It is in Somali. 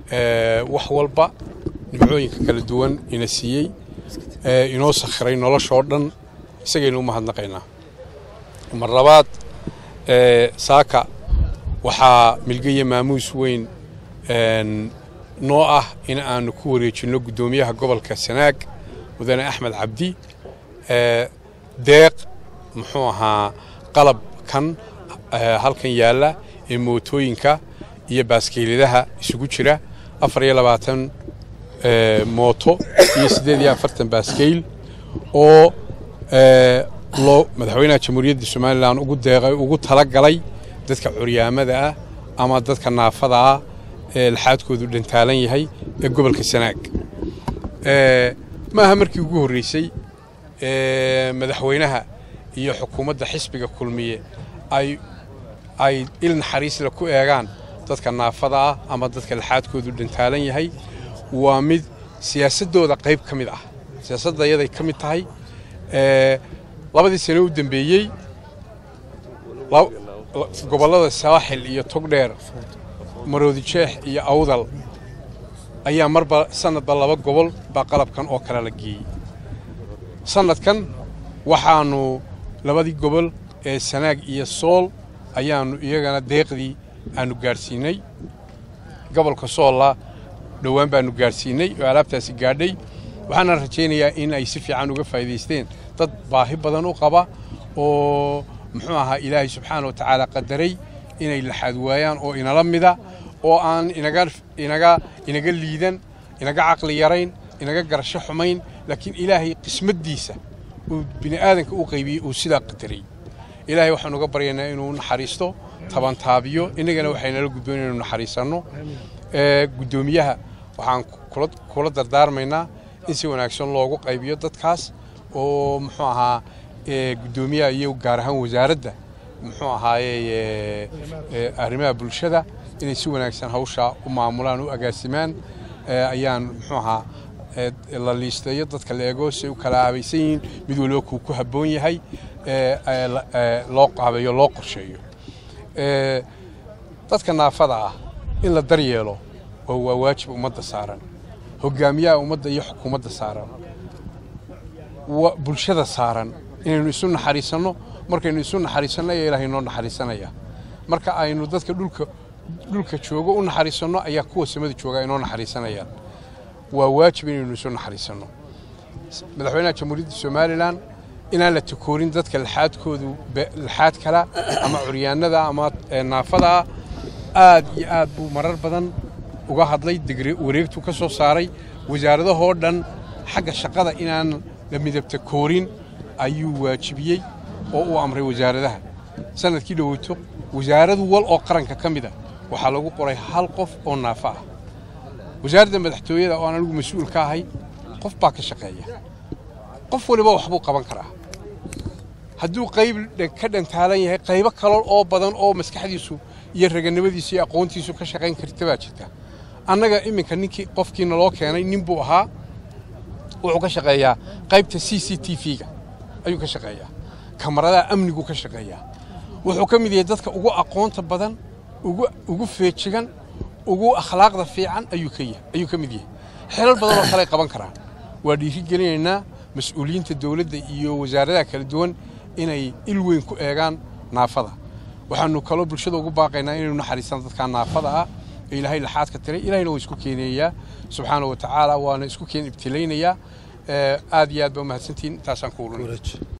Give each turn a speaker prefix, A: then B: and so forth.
A: wax walba nimcooyinka kala duwan ina siiyey inoo sakhiray noloshoo dhan isagaynu u mahadnaqaynaa mar labaad saaka waxaa milgaya maamuus weyn noo ah in aanu ku wareejinno guddoomiyaha gobolka sanaag mudane axmed cabdi deeq muxuu ahaa qalabkan halkan yaalla ee mootooyinka iyo baaskiiladaha isugu jira afar iyo labaatan mooto iyo siddeed iyo afartan baaskeyl oo loo madaxweynaha jamhuuriyadda somalilan ugu deeqay ugu tala galay dadka curyaamada ah ama dadka naafada ah ee laxaadkoodu dhantaalan yahay ee gobolka sanaag ma aha markii ugu horreysay madaxweynaha iyo xukuumadda xisbiga kulmiye ay ay il naxariisle ku eegaan dadka naafada ah ama dadka laxaadkoodu dhantaalan yahay waa mid siyaasaddooda qayb ka mid ah siyaasadda ayaday ka mid tahay labadii sane u dambeeyey gobollada saaxil iyo togdheer maroodi jeex iyo awdal ayaa marba sanadba laba gobol baa qalabkan oo kale la geeyey sanadkan waxaannu labadii gobol ee sanaag iyo sool ayaannu iyagana deeqdii aanu gaadhsiinay gobolka soolla dhowaan baannu gaadhsiinay oo alaabtaasi gaadhay waxaana rajaynayaa in ay si fiican uga faa'iidaysteen dad baahi badan u qaba oo muxuu ahaa ilaahay subxaana wa tacaala qadaray inay laxaad waayaan oo inala mida oo aan inaga inaga inaga liidan inaga caqli yarayn inaga garasho xumayn laakiin ilaahay qismaddiisa uu bini aadanka u qaybiyey uu sidaa qadaray ilaahay waxaan uga baryaynaa inuu naxariisto tabantaabiyo innagana waxaynala gudboon inaynu naxariisanno guddoomiyaha waxaan kula dardaarmaynaa in si wanaagsan loogu qaybiyo dadkaas oo muxuu ahaa guddoomiyaha iyo gaar ahaan wasaaradda muxuu ahaaye arrimaha bulshada inay si wanaagsan hawshaa u maamulaan u agaasimaan ayaan muxuu ahaa la liisteeyo dadka la eego si u kala aabaysan yihiin mid waliba kuu ku habboon yahay loo qaabeeyo loo qorsheeyo dadka naafada ah in la daryeelo waa waajib ummadda saaran hogaamiyaha ummadda iyo xukuumadda saaran bulshada saaran inaynu isu naxariisanno markaynu isu naxariisanno ayaa ilaahay noo naxariisanaya marka aynu dadka dhulka dhulka joogo u naxariisanno ayaa kuwa samada jooga inoo naxariisanayaan waa waajib inaynu isu naxariisanno madaxweynaha jamhuuriyadda somalilan inaan la takoorin dadka laxaadkoodu laxaad kala ama curyaanada ama naafadaa aad iyo aad buu marar badan uga hadlay wareegtu ka soo saaray wasaaradahoo dhan xagga shaqada inaan la midabta koorin ayuu waajibiyey oo uu amray wasaaradaha sanadkii dhoweyto wasaarad wal oo qaranka ka mid a waxaa lagu qoray hal qof oo naafo ah wasaaradda madaxtooyada oo aan anigu mas-uul ka ahay qof baa ka shaqeeya qof waliba waxbuu qaban karaa hadduu qayb ka dhantaalan yahay qaybo kale oo badan oo maskaxdiisu iyo raganimadiisu iyo aqoontiisu ka shaqayn karta baa jirta annaga iminka ninkii qofkiina loo keenay nin buu ahaa wuxuu ka shaqeeyaa qaybta c c t v-ga ayuu ka shaqeeyaa kamaradaha amnigu ka shaqeeyaa wuxuu ka mid yahay dadka ugu aqoonta badan ugu feejigan ugu akhlaaqda fiican ayuu ka mid yahay xelal badan oo kale ay qaban karaan waa dhiirigelinaynaa mas-uuliyiinta dowladda iyo wasaaradaha kala duwan inay il weyn ku eegaan naafada waxaanu kaloo bulshada ugu baaqaynaa inaynu naxariistaan dadkaa naafada ah ee ilaahay laxaadka tiray ilahayna waa isku keenayaa subxaana wa tacaala waana isku keen ibtilaynayaa aad iyo aad baa umahadsantihiin intaasaan ku ulunay